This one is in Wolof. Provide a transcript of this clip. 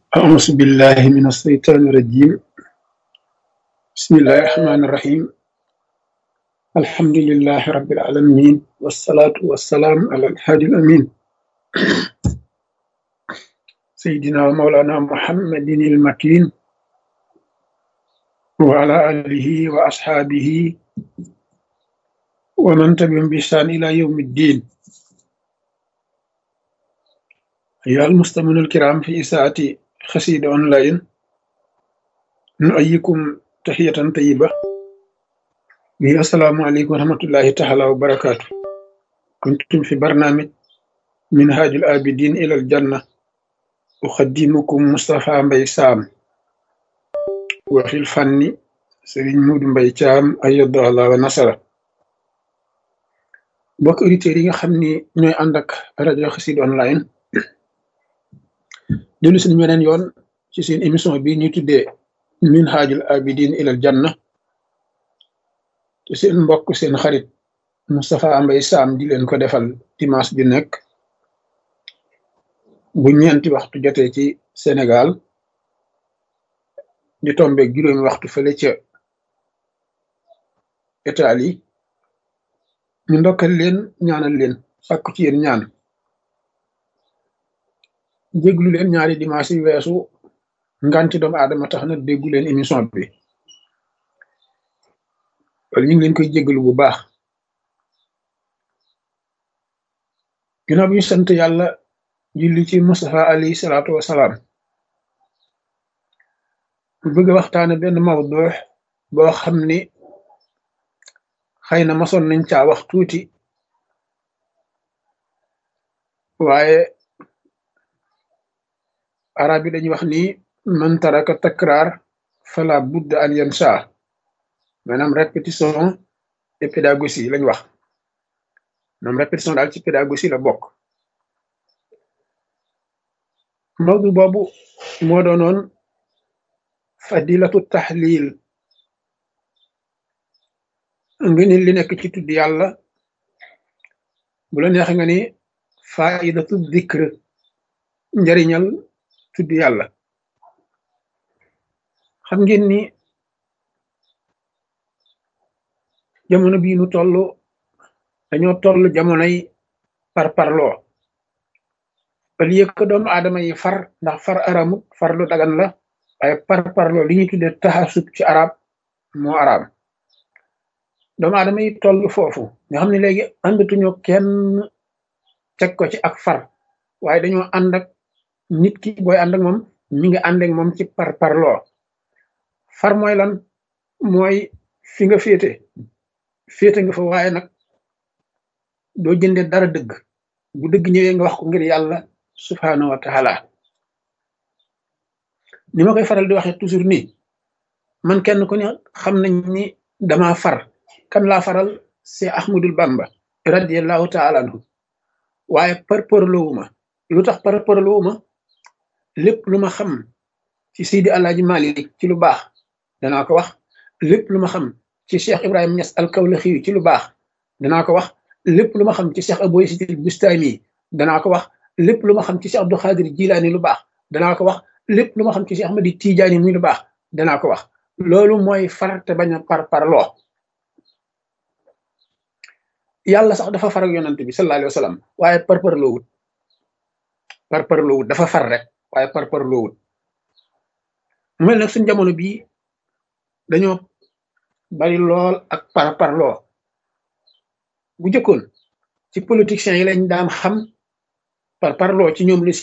أعوذ بالله من الشيطان الرجيم بسم الله الرحمن الرحيم الحمد لله رب العالمين والصلاة والسلام على الهادي الأمين سيدنا ومولانا محمد المكين وعلى آله وأصحابه ومن تبعهم بإحسان إلى يوم الدين أيها المستمعون الكرام في إساءة خسيد أونلاين نؤيكم تحية طيبة وهي السلام عليكم ورحمة الله تعالى وبركاته كنتم في برنامج منهاج الآبدين إلى الجنة أخدمكم مصطفى مبي سام وفي الفن سرين مود مبي تام أيد الله ونصره mbokk auditeurs yi nga xam ni ñooy ànd ak rajo Xassida online dellu suñu weneen yoon ci seen émission bi ñuy tuddee minhajul abidin ilal janna te seen mbokk seen xarit Moustapha Mbaye Sam di leen ko defal dimanche bi nekk bu ñeenti waxtu jotee ci Sénégal di tombe juróomi waxtu fële ca Italie ñu ndokkal leen ñaanal leen sàkku ci yéen ñaan déglu leen ñaari dimanche yi weesu nganti doomu aadama tax na déggu leen émission bi wala ñu ngi leen koy jéggalu bu baax ginnaaw bi ñu sant yàlla julli ci Mustafa alayhi salaatu wasalaam bu bëgg a waxtaane benn mawdu boo xam ni xëy na masoon nañ caa wax tuuti waaye arab yi dañuy wax ni man taraka takraar fala budda an yansa maanaam répétition et pédagogie lañ wax maanaam répétition daal ci pédagogie la bokk mawdu boobu moo doonoon fadilatu tahlil nga ni li nekk ci tudd yàlla bu la neex nga ni faidatu dikr njariñal tudd yàlla xam ngeen ni jamono bii nu toll dañoo toll jamonoy par parloo al yëkk doomu aadama yi far ndax far aramut far lu dagan la waaye par parloo li ñuy tuddee taxasub ci arab moo araam doomu aadama yi toll foofu nga xam ne léegi àndatuñu kenn teg ko ci ak far waaye dañoo ànd ak nit ki booy ànd ak moom mi ngi ànd ak moom ci par parloo far mooy lan mooy fi nga féete féete nga fa waaye nag doo jënde dara dëgg bu dëgg ñëwee nga wax ko ngir yàlla subhanahu wa taala ni ma koy faral di waxee toujours nii man kenn ku ne xam nañ ni dama far kan laa faral c'est Ahmadul Bamba radiallahu taala anhu waaye par parloowuma lu tax par parloowuma lépp lu ma xam ci Seydi Alaaji Malik ci lu baax danaa ko wax lépp lu ma xam ci Cheikh Ibrahima Niass al-Kawlaxi ci lu baax danaa ko wax lépp lu ma xam ci Cheikh Abou Yazid al-Bustami danaa ko wax lépp lu ma xam ci Cheikh Abdou Khadir Jilaani lu baax danaa ko wax lépp lu ma xam ci Cheikh Ahmadi Tijaani muy lu baax danaa ko wax loolu mooy far te bañ a par parloo yàlla sax dafa far ak yonante bi sallallahu alayhi wa sallam waaye par parloowut par parloowut dafa far rek waaye par parloowut mu mel nag suñ jamono bii dañoo bari lool ak par parloo bu jëkkoon ci politiciens yi lañ daan xam par parloo ci ñoom la